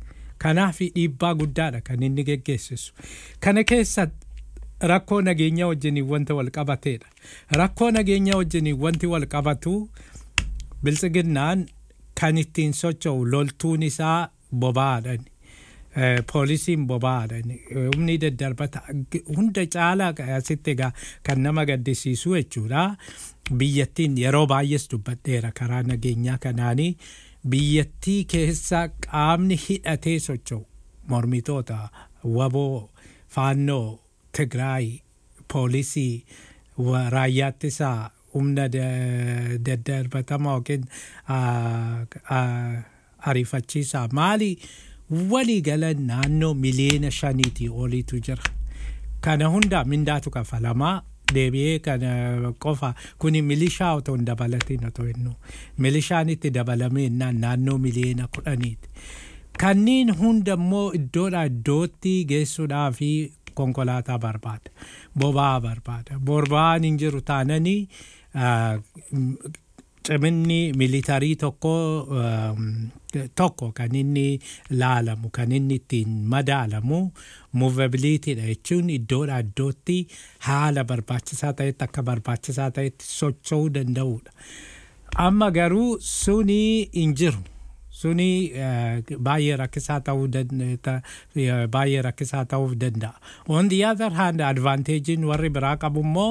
Speaker 11: kanaaf dhiibbaa guddaadha kan inni geggeessisu. Kana keessa rakkoo nageenyaa wajjiniin wanta wal qabateedha. Rakkoo nageenyaa wajjiniin wanti wal qabatu biltsiginnaan kan ittiin socho'u loltuun isaa boba'aadhaan. Eh, poolisiin boba'aadhaan humni daddarbata hunda caalaa asitti egaa kan nama gaddisiisu jechuudha. Biyyattiin yeroo baay'ees dubbadheera karaa nageenyaa kanaanii biyyattii keessa qaamni hidhatee socho'u mormitoota waboo faannoo Tigraay poolisii wa- raayyaa ittisaa humna da- daddarbatamaa yookiin ah, ah, ariifachiisaa maali walii galan naannoo miliyoona shaniitii oliitu jira. Kana hunda mindaatu kafalamaa deebi'ee kana qofa kuni milishaa otoo hin dabalatiin otoo hinnu milishaan itti dabalamee innaan naannoo miliyoona kudhaniiti. Kanneen hunda immoo iddoodhaa iddootti geessuudhaa fi konkolaataa barbaada. Boba'aa barbaada. Boba'aan hin jiru taananii ah, m- ciminni militarii tokko um, tokko kan inni laalamu kan inni ittiin madaalamu muuvabiliitiidha jechuun iddoodhaa iddootti haala barbaachisaa ta'etti akka barbaachisaa ta'etti socho'uu danda'uudha. Amma garuu suni hin jiru. Suni eh, baay'ee rakkisaa ta'uu dan- ta- eh, baay'ee rakkisaa ta'uuf danda'a. On the other hand advantagein warri biraa qabu immoo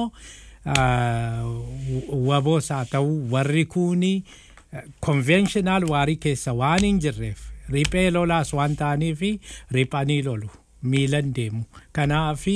Speaker 11: ah, waboos haa ta'u warri kuni konvenshinal waarii keessa waan hin jirreef riphee lolaas waan ta'aniif riphanii lolu miilan deemu kanaafi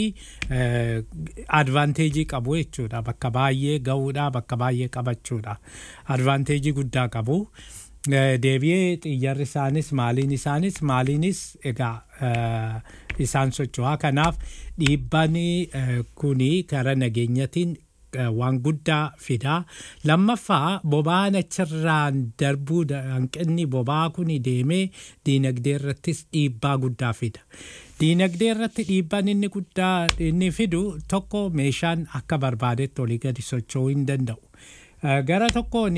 Speaker 11: advaanteejii qabu jechuudha bakka baay'ee ga'uudha bakka baay'ee qabachuudha advaanteejii guddaa qabu. Eh, deebi'ee xiyyarri isaanis maaliin isaanis maaliinis egaa eh, isaan socho'aa kanaaf dhiibbaan eh, kuni karaa nageenyatiin eh, waan guddaa fidaa lammaffaa boba'aan achirraan darbuu da- hanqinni boba'aa kuni deemee diinagdee irrattis dhiibbaa guddaa fida. Diinagdee irratti dhiibbaan inni guddaa inni fidu tokko meeshaan akka barbaadetti olii gadi socho'uu hin danda'u. Eh, gara tokkoon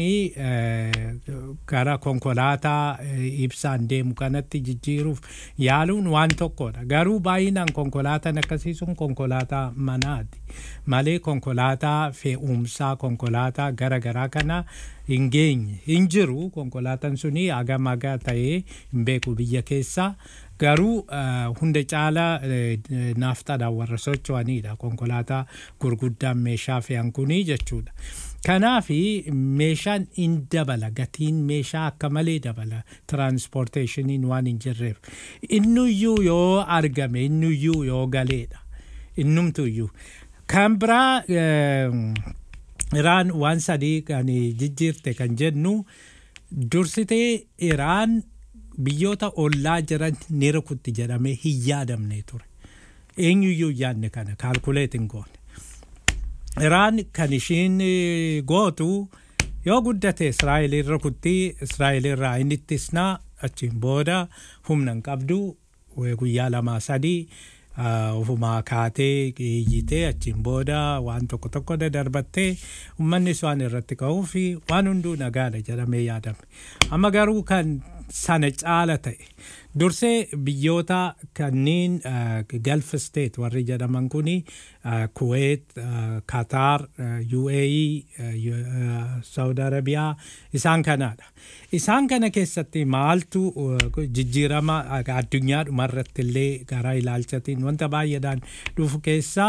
Speaker 11: gara konkolaataa eh, ibsaan deemu kanatti jijjiiruuf yaaluun waan tokkodha garuu baay'inaan konkolaataan akkasii sun konkolaataa manaati malee konkolaataa fe'umsaa konkolaataa gara garaa kana hin geenye hin jiru konkolaataan suni hagam hagaa ta'ee hin beeku biyya keessaa garuu hunda caalaa naaftaadhaan warra socho'anidha konkolaataa gurguddaan meeshaa fe'an kunii jechuudha. Kanaaf meeshaan in dabala gatiin meeshaa akka malee dabala tiraanspoorteeshiniin waan hin jirreef innuyyuu yoo argame innuyyuu yoo galeedha innumtuyyuu kan biraa iraan waan sadii kan jijjiirte kan jennu dursitee iraan biyyoota ollaa jiran ni rukutti jedhamee hin yaadamne ture eenyuyyuu yaadne kana kaalkuleetiin goone. Iraan kan ishiin gootu yoo guddate Israa'eliin rukutti Israa'elirraa inni ittisnaa achiin booda humna hin qabdu guyyaa lamaa sadii ofumaa kaatee iyyitee achiin booda waan tokko tokko darbattee uummanni waan irratti ka'uu fi waan hunduu nagaadha jedhamee yaadame. Amma garuu kan sana caala ta'e dursee biyyoota kanneen galf state warri jedhaman kuni kuweet kataar uae saudi arabiyaa isaan kanaadha isaan kana keessatti maaltu jijjiirama addunyaa dhumarratti illee gara ilaalchatiin wanta baay'eedhaan dhufu keessaa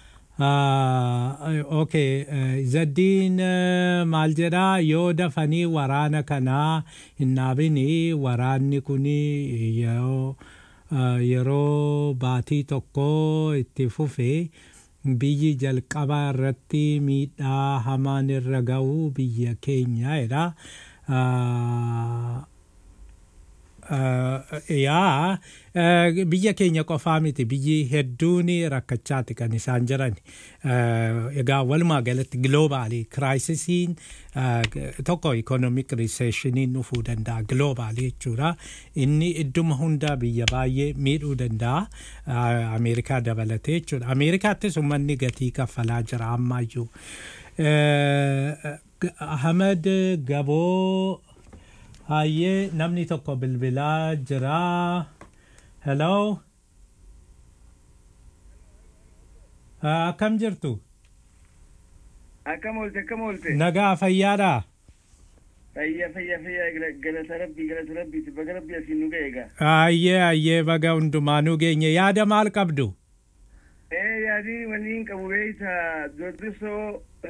Speaker 11: okay zaddiin maal jedhaa yoo dafanii waraana kanaa hin dhaabini waraanni kun yeroo baatii tokko itti fufe biyyi jalqaba irratti miidhaa hamaan irra ga'u biyya keenya jedha. yaa biyya keenya qofaa miti biyyi hedduun rakkachaati kan isaan jiran egaa walumaa galatti giloobaalii kiraayisisiin tokko ikonomik riseeshiniin dhufuu danda'a giloobaalii jechuudha inni idduma hundaa biyya baay'ee miidhuu danda'a ameerikaa dabalatee jechuudha ameerikaattis uummanni gatii kaffalaa jira ammaayyuu ahmed gaboo Hayyee namni tokko bilbilaa jira. Hello. Akkam jirtu?
Speaker 12: Akkam oolte akkam oolte.
Speaker 11: Nagaa fayyaadha.
Speaker 12: Fayyaa fayyaa fayyaa galata rabbii galata rabbiiti baga rabbii asiin nu ga'e egaa.
Speaker 11: Hayyee hayyee baga hundumaanuu geenye yaada maal qabdu?
Speaker 12: Ee yaadii waliin qabu beeyta durdisoo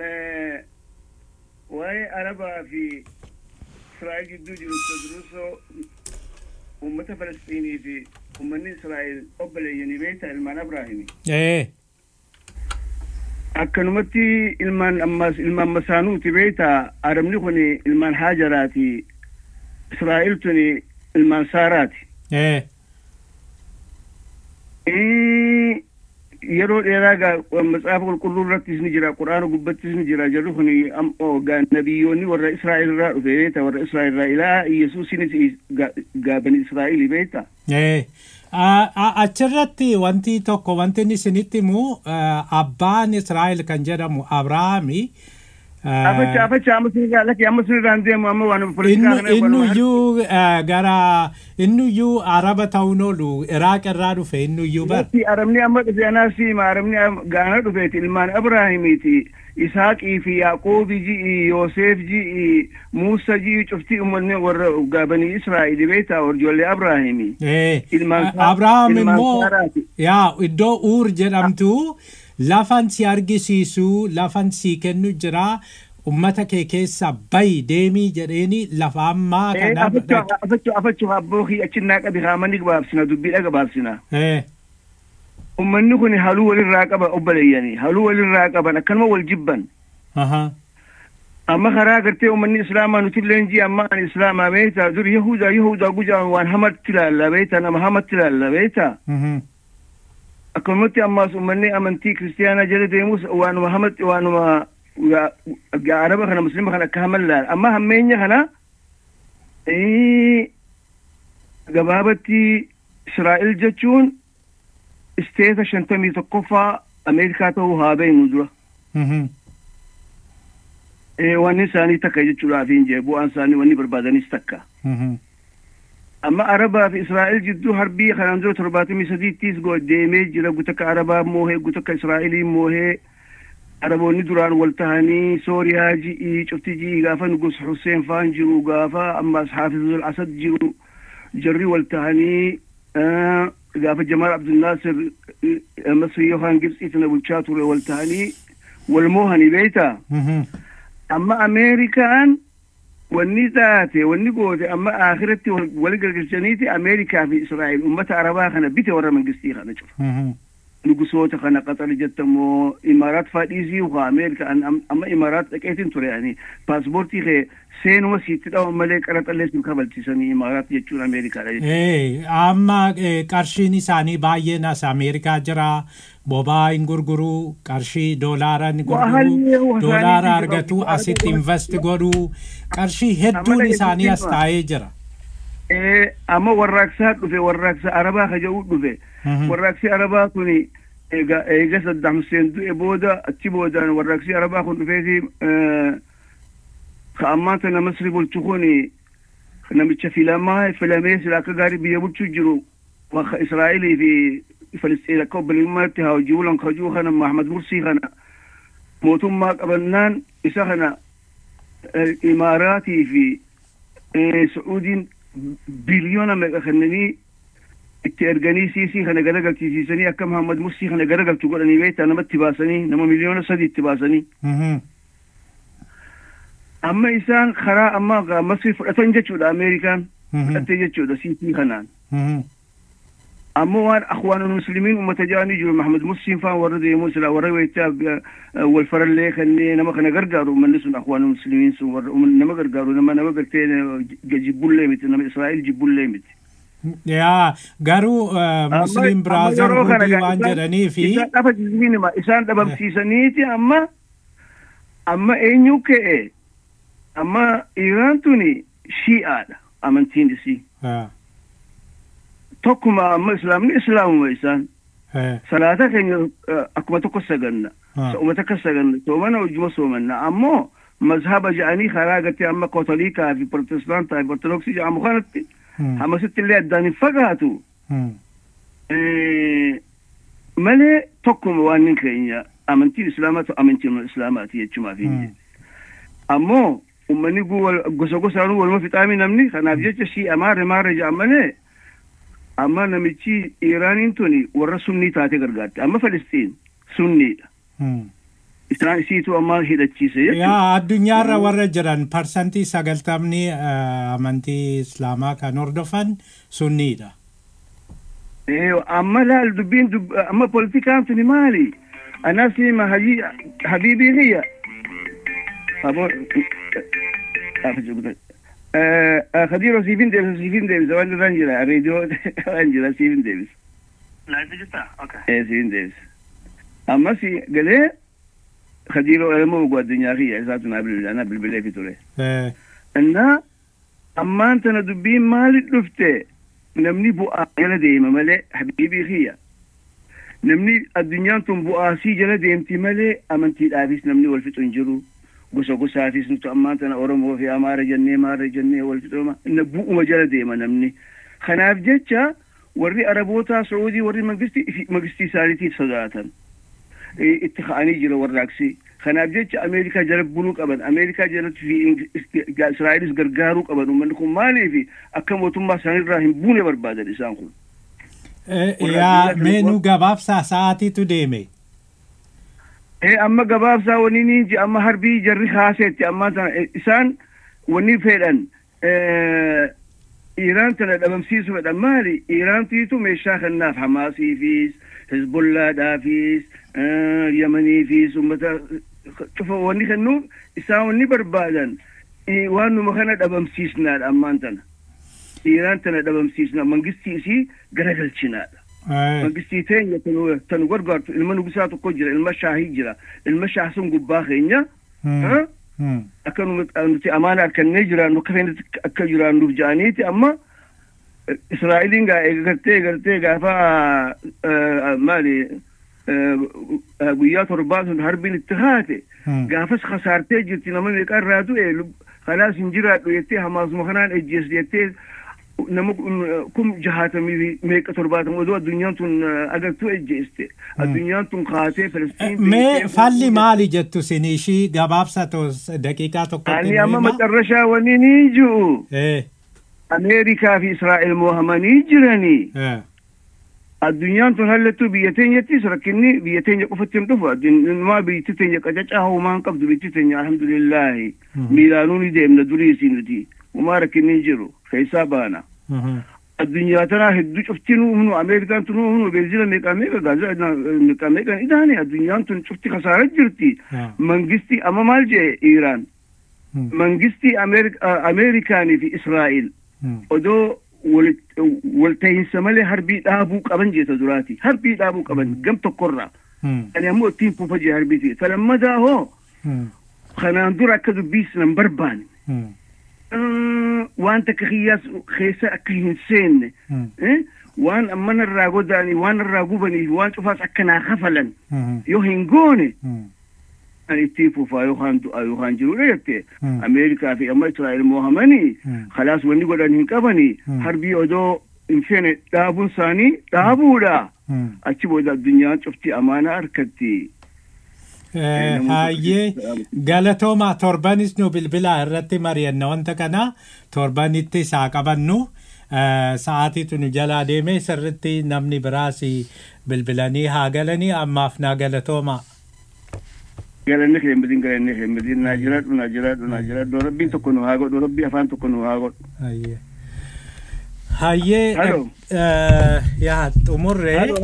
Speaker 12: waa'ee arabaa fi Israa'el gidduu jiru durusoo uummata Falastiinii fi uummanni Israa'el obboleeyyanii beektaa ilmaan Abrahaami. Akkanumatti ilmaan ammas ilmaan masaanuuti beektaa Arabni kun ilmaan Haajaraati. Israa'el tuni ilmaan Saaraati. yeroo dheeraa gaa matsaafa qulqulluu irrattis ni jira quraana gubbattis ni jira jarri kun nabiyyoonni warra israa'el irraa dhufe beeta warra israa'el irraa ilaa yesuusinis gaa bani israa'el beeta.
Speaker 11: achirratti wanti tokko wanti inni isinitti himu abbaan israa'el kan jedhamu abrahaami.
Speaker 12: Afacha afacha amma sinirraa lakki amma sinirraan deemu amma waan politikaa
Speaker 11: kana innuyyuu gara innuyyuu araba ta'uun oolu iraaq irraa dhufe innuyyuu bar.
Speaker 12: Arabni amma dhufe anaa siima arabni gaana dhufeeti ilmaan Abrahaamiiti. Isaaqii fi Yaaqoobi ji'i Yoosef ji'i Muusa ji'i cuftii uummanni warra gaabanii Israa'el beektaa ijoollee Abrahaami.
Speaker 11: Abrahaam immoo yaa iddoo uur jedhamtu. lafan si argisiisu lafan si kennu jira ummata kee keessa bayi deemii jedheeni lafa ammaa
Speaker 12: kana. Afachu afachu abboo kiyya achinnaa qabi haamani gabaabsina dubbiidha gabaabsina. Ummanni kun haluu walirraa qaba obboleeyyanii haluu walirraa qaban akkanuma wal jibban. Amma karaa gartee uummanni islaamaa nuti illee ji'a amma ani islaamaa beektaa dur yahudaa yahudaa gujaan waan hamatti ilaalla beektaa nama hamatti ilaalla beektaa. akkanumatti ammaas uummanni amantii kiristiyaanaa jala deemus waanuma hamatti waanuma araba kana muslima kana akka haman laala amma hammeenya kana gabaabatti israa'el jechuun isteeta shantamii tokkoffaa ameerikaa ta'uu haa beeknu dura. Wanni isaanii takka jechuudhaaf hin jee bu'aan isaanii wanni barbaadanis takka. amma arabaa fi israa'el jidduu harbii kanaan dura torbaatamii sadiittis deemee jira gutakka arabaa moohee gutakka israa'elii moohee araboonni duraan wal tahanii sooriyaa ji'i cufti ji'i gaafa nugus xuseen faan jiru gaafa ammas xaafizul asad jiru jarri wal tahanii gaafa jamaal abdulnaasir masri yookaan gibxiitina bulchaa ture wal tahanii wal moohanii beeyta amma ameerikaan wanni taate wanni goote amma akhiratti wal gargalchaniiti ameerikaa fi israa'el ummata arabaa kana bite warra mangistii kana cufa nugusoota kana qaxar jettamoo imaaraat faadhiisii ukaa ameerika amma imaaraat dhaqeetin ture ani paaspoortii kee seenuma siitti dhawan malee qaraxallee sin kabalchisanii imaaraat jechuun ameerikaadha
Speaker 11: jechuudha. amma qarshiin isaanii baay'een as ameerikaa jira bobaa hin gurguruu qarshii doolaara hin gurguruu doolaara argatu asitti invest godhuu qarshii hedduun isaanii as taa'ee jira.
Speaker 12: amma warraaqsaa dhufe warraaqsa arabaa ka jedhu dhufe warraaqsi arabaa kun eega eega Saddam Hussein du'e booda achi boodaan warraaqsi arabaa kun dhufeeti ka ammaan tana masri bulchu kun namicha filamaa filamee sila akka gaarii biyya bulchuu jiru maka israa'elii fi filistiin akka obboleeyummaatti haa hojii bulan kajuu kana mahmad mursii kana mootummaa qabannaan isa kana imaaraatii fi sacuudiin biliyoona meeqa kennanii itti erganii siisii kana garagalchisiisanii akka Muhammad Mursii kana garagalchu godhanii beektaa namatti baasanii nama miliyoona sadi itti baasanii. Amma isaan karaa amma masrii fudhatan jechuudha Ameerikaan fudhattee jechuudha siisii kanaan. Ammoo waan akhwaanul muslimiin uummata jaanii jiru Muhammad Mursiin faan warra deemuu sila warra weechaa wal farallee kannee nama kana gargaaru uummanni sun akhwaanul muslimiin sun warra nama gargaaru nama nama gartee jibbullee miti nama Israa'el jibbullee miti.
Speaker 11: yaa garuu musliim biraazarhuudii waan jedhanii fi
Speaker 12: isaan dhafa jizmiinima isaan dhabamsiisaniiti amma amma eenyu ka'e amma iiraan tuni shi'aadha amantiin isii tokkuma amma islaamni islaamuma isaan salaata keenya akkuma tokko saganna sooma takka saganna soomana wajjuma soomanna ammoo mazhaba jedhanii karaa gartee amma katoliikaa fi protestaantaa fi ortodoksii jedhamu kanatti hamasitti illee addaan hin fagaatu malee tokkuma waan hin keenya amantiin islaamaa amantiin islaamaati jechumaaf ammoo ummanni gosa gosaanuu waluma fixaami namni kanaaf jecha shi'a maare maare jedhan malee amma namichi iiraaniin tuni warra sunnii taate gargaarte amma falistiin sunniidha isaan isiitu amma hidhachiise
Speaker 11: yaa addunyaarra warra jiran parsantii sagaltamni amantii islaamaa kan hordofan sunniidha.
Speaker 12: amma laal dubbiin amma politikaan tuni maali anasi ma habiibii kiyya Khadiro siifin deebisa siifin deebisa waan irraan jira reediyoo waan jira siifin deebisa.
Speaker 13: Laayifii jirtaa?
Speaker 12: Ee siifin deebisa. Ammas galee khadiro elmo ጓደኛ ኪያ እሳቱ ና ብልብላ ብልብሌ ፊቱሬ እና ammaan tana dubbiin maali dhufte namni bu'aa jala deema malee habiibii kiyya namni addunyaan tun bu'aasii jala deemti malee amantiidhaafis namni wal fixu hin jiru gosa gosaafis nuti ammaan tana oromoo fi amaara jennee maara jennee wal fixuma bu'uma jala deema namni kanaaf jecha warri arabootaa sacuudii warri mangistii isaaniitiif sodaatan itti ka'anii jira warraaqsi kanaaf jecha ameerikaa jala buluu qaban ameerikaa jalatti fi israa'elis gargaaruu qaban uummanni kun maaliif akka mootummaa isaanirraa hin buune barbaadan isaan kun.
Speaker 11: yaa meenuu gabaabsaa sa'aatiitu deeme.
Speaker 12: ee amma gabaabsaa wani ni ji amma harbii jarri haaseetti amma isaan wani fedhan iiraan tana dhabamsiisu fedhan maali iiraantiitu meeshaa kennaaf hamaasiifis hezbollaadhaafis yamaniifis ummata cufa wanni kennuuf isaan wanni barbaadan waan numa kana dhabamsiisnaadha ammaan tana iiraan tana dhabamsiisna mangistii isii garagalchinaadha mangistii teenya tanu gargaartu ilma nugusaa tokko jira ilma shaahii jira ilma shaah sun gubbaa keenya akka nuti amaana harkannee jiraannu akka feenatti akka jiraannuuf jedhaniiti amma israa'eliin gaa eegartee eegartee gaafa maali guyyaa torbaa sun harbiin itti haate gaafas kasaartee jirti nama meeqa irraa du'e kanaas hin jiraadhu jettee hamaasuma kanaan ejjees jettee nama kum jahaatamii fi meeqa torbaatama odoo addunyaan tun agartuu ejjeeste addunyaan tun kaatee Filistiin
Speaker 11: mee falli maali jettu sin ishii gabaabsa tos daqiiqaa tokkotti
Speaker 12: ani
Speaker 11: nu
Speaker 12: amma
Speaker 11: hima?
Speaker 12: macarrashaa wani ni ji'u
Speaker 11: Eh,
Speaker 12: ameerikaa fi israa'el mohamanii jiranii
Speaker 11: eh,
Speaker 12: addunyaan tun hallattuu biyya teenyattis rakkinni biyya teenya qofatti hin dhufu addunyaa biyyi teenya qacacaa homaan qabdu biyyi teenya alhamdulillaahi miilaanuu ni deemna duriisii nuti homaa rakkinni hin jiru keessaa baana
Speaker 11: mhm,
Speaker 12: addunyaa tanaa hedduu cufti nu humnu ameerikaan tun nu humnu beenzila meeqa meeqa gaazaa meeqa meeqan idaane addunyaan tun cufti kasaara jirti
Speaker 11: ah,
Speaker 12: mangisti amma maal jee iiraan
Speaker 11: mm,
Speaker 12: mangisti Ameerik- ameerikaanii fi israa'el
Speaker 11: mm,
Speaker 12: odoo wal- walta'iinsa malee harbii dhaabuu qaban jeeta duraati harbii dhaabuu qaban gam tokkorraa
Speaker 11: mm,
Speaker 12: ani ammoo ittiin fuufa jee harbiiti talammadaa hoo
Speaker 11: mm,
Speaker 12: kanaan dura akka dubbiis nan barbaanne
Speaker 11: mm,
Speaker 12: Mm, waan takka kiyyaas keessa akka hin seenne
Speaker 11: mm,
Speaker 12: eh, waan ammana irraa godaanii waan irraa gubanii fi waan cufaas akka naa kafalan
Speaker 11: mhm,
Speaker 12: yoo hin goone
Speaker 11: mm,
Speaker 12: ani ittiin fufaa yookaan du'aa yookaan jirudha jette
Speaker 11: Mm.
Speaker 12: ameerikaa fi amma israa'el mohamanii
Speaker 11: Mm.
Speaker 12: kalaas wanni godhan hin qabanii
Speaker 11: Mm.
Speaker 12: harbii odoo hin feene dhaabuun isaanii dhaabuudha
Speaker 11: mm.
Speaker 12: achi booda addunyaan cufti amaana harkatti
Speaker 11: Eh, Hayyee galatooma torbanis nu bilbilaa irratti mari'anna wanta kana torbanitti isaa qabannu eh, sa'aatiitu nu jalaa deeme sirritti namni biraas bilbilanii haa galanii ammaaf naa galatooma.
Speaker 12: galanni kee himmadin galanni kee himmadin naa jiradhu naa jiradhu naa jiradhu rabbiin tokko nu haa godhu rabbii afaan tokko nu haa godhu
Speaker 11: Hayyee. Hayyee
Speaker 12: Halloo.
Speaker 11: eh, yaa xumurree.
Speaker 12: Halloo.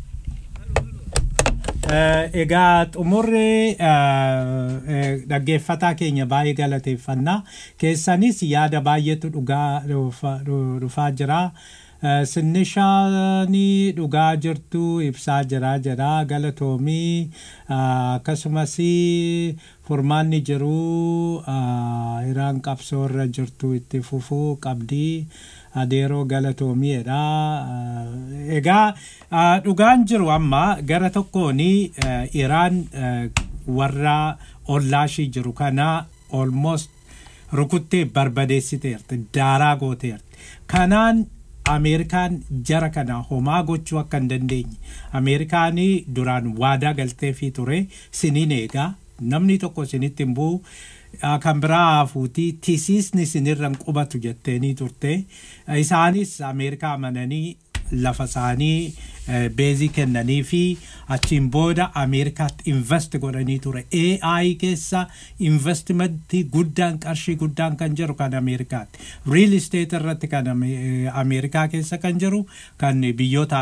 Speaker 11: Eh, egaa xumurree eh, eh, dhaggeeffataa keenya baay'ee galateeffannaa keessanis yaada baay'eetu dhugaa dhufa- dhu- dhufaa jira Eh, sinnishaanii dhugaa jirtu ibsaa jira jira galatoomii ah, akkasumas furmaanni jiru ah, iraan qabsoo irra jirtu itti fufuu qabdii adeeroo galatoomiidha Ah, egaa ah, dhugaan jiru amma gara tokkoon iraan eh, warra ollaashii jiru kana almost rukuttee barbadeessiteerti daaraa gooteerti kanaan ameerikaan jara kana homaa gochuu akka hin dandeenye ameerikaanii duraan waadaa galteefii ture siniin eegaa namni tokko sinitti hin bu'u ah, kan biraa hafuutii tisiisni sinirra hin qubatu jetteenii turte isaanis ameerikaa amananii lafa isaanii eh, beezii kennanii fi achiin booda ameerikaatti invest godhanii ture AI keessa investimentii guddaan qarshii guddaan kan jiru kan ameerikaatti real estate irratti kan Ame- eh, ameerikaa keessa kan jiru kan biyyoota